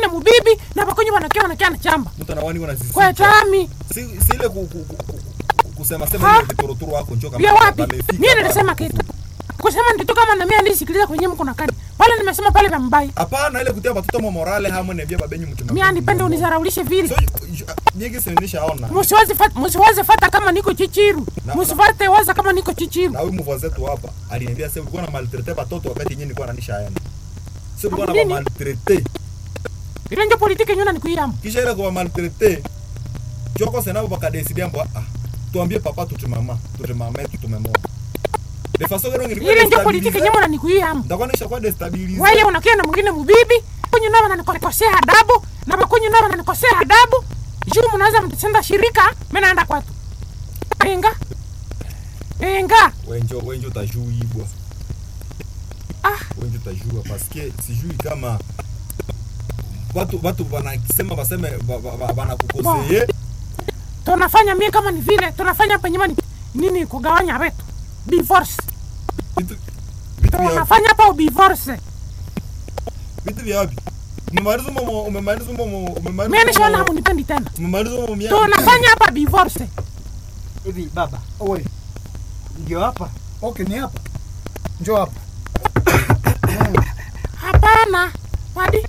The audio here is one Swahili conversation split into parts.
mwingine mubibi na bakonyi wanakia wanakia na chamba mtu anawani wana sisi kwa tami si si ile ku, ku, ku, ku, kusema sema Ha? ile vitorotoro wako njoo kama vya wapi wamefika mimi hapa. nilisema kitu kusema nditu kama na mimi ndisikiliza kwenye mko na kani pale nimesema pale vya mbaya hapana ile kutia watoto mo morale hamwe ne bia babenyu mtu mimi anipende unizaraulishe vile so nyingi sinisha ona msiwaze fata msiwaze fata kama niko chichiru Na- msiwate waza kama niko chichiru na huyu mvoze tu hapa aliniambia sasa ulikuwa na maltraite watoto wakati yenyewe nilikuwa nanisha aenda sio ulikuwa na Nini? maltraite ile ndio politiki nyona nikuyama kisha ile kwa maltraite joko senabo bakadesidi ambo ah tuambie papa tuti mama tuti mama yetu tumemona de façon que nilikuwa ile ndio politiki nyona nikuyama ndakuwa nisha kwa destabilize wewe unakia na mwingine mubibi kwenye nao wananikosea adabu na bakonyi nao wananikosea adabu juu mnaweza mtasenda shirika mimi naenda kwatu enga enga wenjo wenjo tajuibwa ah wenjo tajua paske sijui kama watu watu wanasema waseme wa- wa- wa- wanakukoseye tunafanya mie kama ni vile tunafanya hapa nyuma ni nini kugawanya wetu divorce vitu vitu vya tunafanya hapa divorce vitu vya wapi umemaliza umo umemaliza umo umemaliza mimi nishaona umo- hamunipendi tena umemaliza umo mia tunafanya hapa divorce hivi baba Owe, ndio hapa okay, ni hapa. Njoo hapa. hapana wadi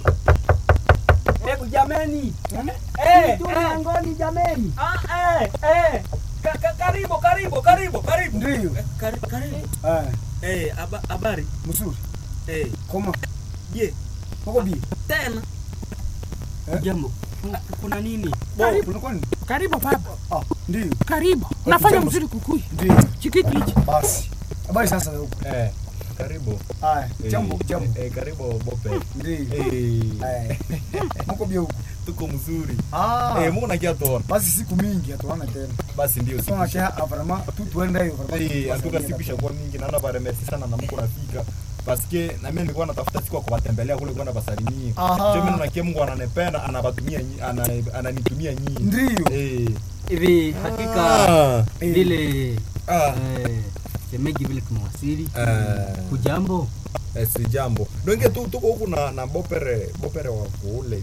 hebu jameni Eh, eh. ngoni jameni. Ah, eh, eh. Ka- ka- karibu karibu karibu karibu Ndio. Eh, kari- karibu Ah, Eh, haba- habari mzuri. Eh, Koma. je Uko bi. tena Eh? jambo kuna nini Bo, unakuwa ni? karibu baba Ah, ndio. karibu unafanya jambo. mzuri kukuya Ndio. chikiti hichi Basi. Habari sasa huko. eh karibu Ah, Eh, jambo, jambo. eh karibu bope Ndio. eh Eh. Mko bi huko. tuko mzuri Ah. eh mungu nakia tuona Basi siku mingi hatuana tena. basi ndio siku Sasa kia aparama tu tuende hiyo aparama. Eh, atuka siku ishakuwa mingi naona bare merci sana na mko nafika paske na mimi nilikuwa natafuta siku ya kuwatembelea kule kwenda basalimie Aha. je mimi nakia Mungu ananipenda anabatumia nyi- ana- ananitumia nyinyi Ndio. eh hivi hakika ah Eh. vile ah eh, shemeji vile tumewasili Eh. kujambo eh, si jambo donge tu tuko huku na na bopere bopere wa kule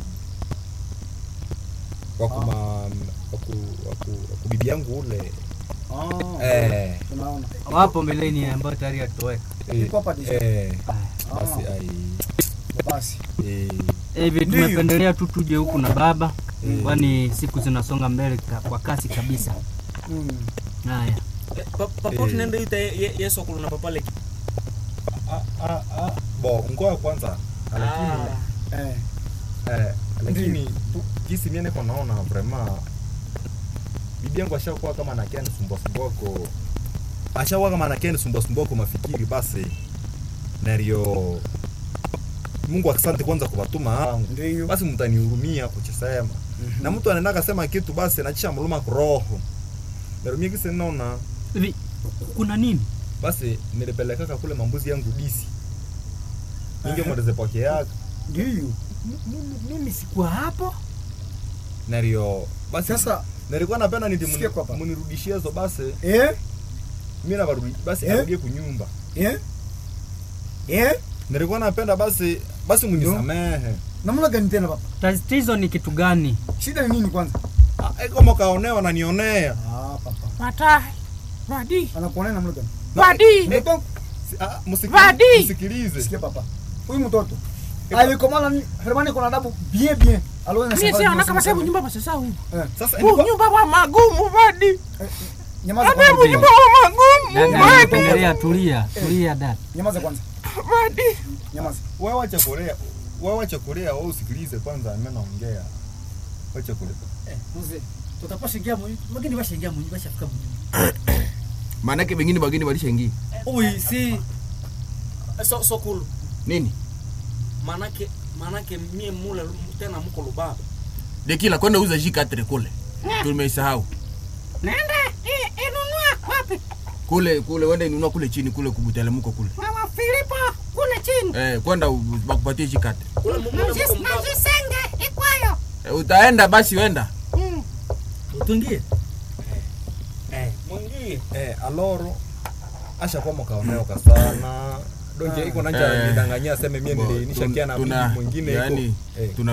wakuma waku waku waku bibi yangu ule Ah. eh Tunaona. wapo mbeleni ambayo tayari atoweka eh, Iko hapa deja. eh Ah. basi ai Basi. eh hivi Ndiyo. tumependelea tu tuje huku na baba Mm. kwani siku zinasonga mbele ka- kwa kasi kabisa Mm. haya Eh. tunaenda ita yesu akuluna papale ah ah ah bo ngoja kwanza lakini Eh. Eh, lakini tu- jinsi mimi niko naona vraiment bibi yangu ashakuwa kama anakia nisumbua sumboko ashakuwa kama anakia nisumbua sumboko mafikiri basi nario Mungu asante kwanza kwa watuma wangu Ndio. basi mtanihurumia kuchisema na mtu anaenda akasema kitu basi nachisha mluma kuroho nario mimi kisi naona hivi kuna nini basi nilipelekaka kule mambuzi yangu disi ninge Aha. mweleze poke yake Ndio. mimi, mimi sikuwa hapo nario basi Sasa nilikuwa napenda niti Sikia kwa hapa. munirudishie hizo basi eh mimi navarudi basi Eh? arudie kunyumba eh eh nilikuwa napenda basi basi munisamehe namna gani tena papa? tatizo ni kitu gani Shida ni nini kwanza? Ah, eh, kama kaonewa nanionea Ah, papa. watahi wadi Anakuonea namna gani? wadi Mtoto, Si- ah, musiki- Vadi! msikilize sikia papa. Huyu mtoto alikomana ni Hermani kuna adabu bien bien. Aliona mimi si anaka masabu nyumba basasa huyu sasa huu ilikuwa- nyumba wa magumu wadi Nyamaza adabu kwanza. nyumba wa magumu dada wadi nimependelea tulia tulia dada Nyamaza kwanza. wadi Nyamaza. wewe wacha kurea wewe wacha kurea wewe usikilize kwanza mimi naongea wacha kurea mzee tutapashaingia mu wageni bashaingia mu bashafika mu maanake wengine wageni walishaingia ui si so, so cool nini manake manake mie mule tena mko lubaba dekila kwenda uza jikatre kule tumeisahau nenda i- inunua wapi kule kule wenda inunua kule chini kule kubutelemuko kule mama filipo kule chini eh, kwenda u- bakupatie jikatre ule mu- mule mko mbaba najisenge ikwayo eh, utaenda basi wenda utungie eh mwingie eh aloro ashakuwa mkaoneoka sana donje iko nanja Eh. nidanganyia aseme mie Bo, nilinishakia na tuna- mwingine iko yani, eh. tuna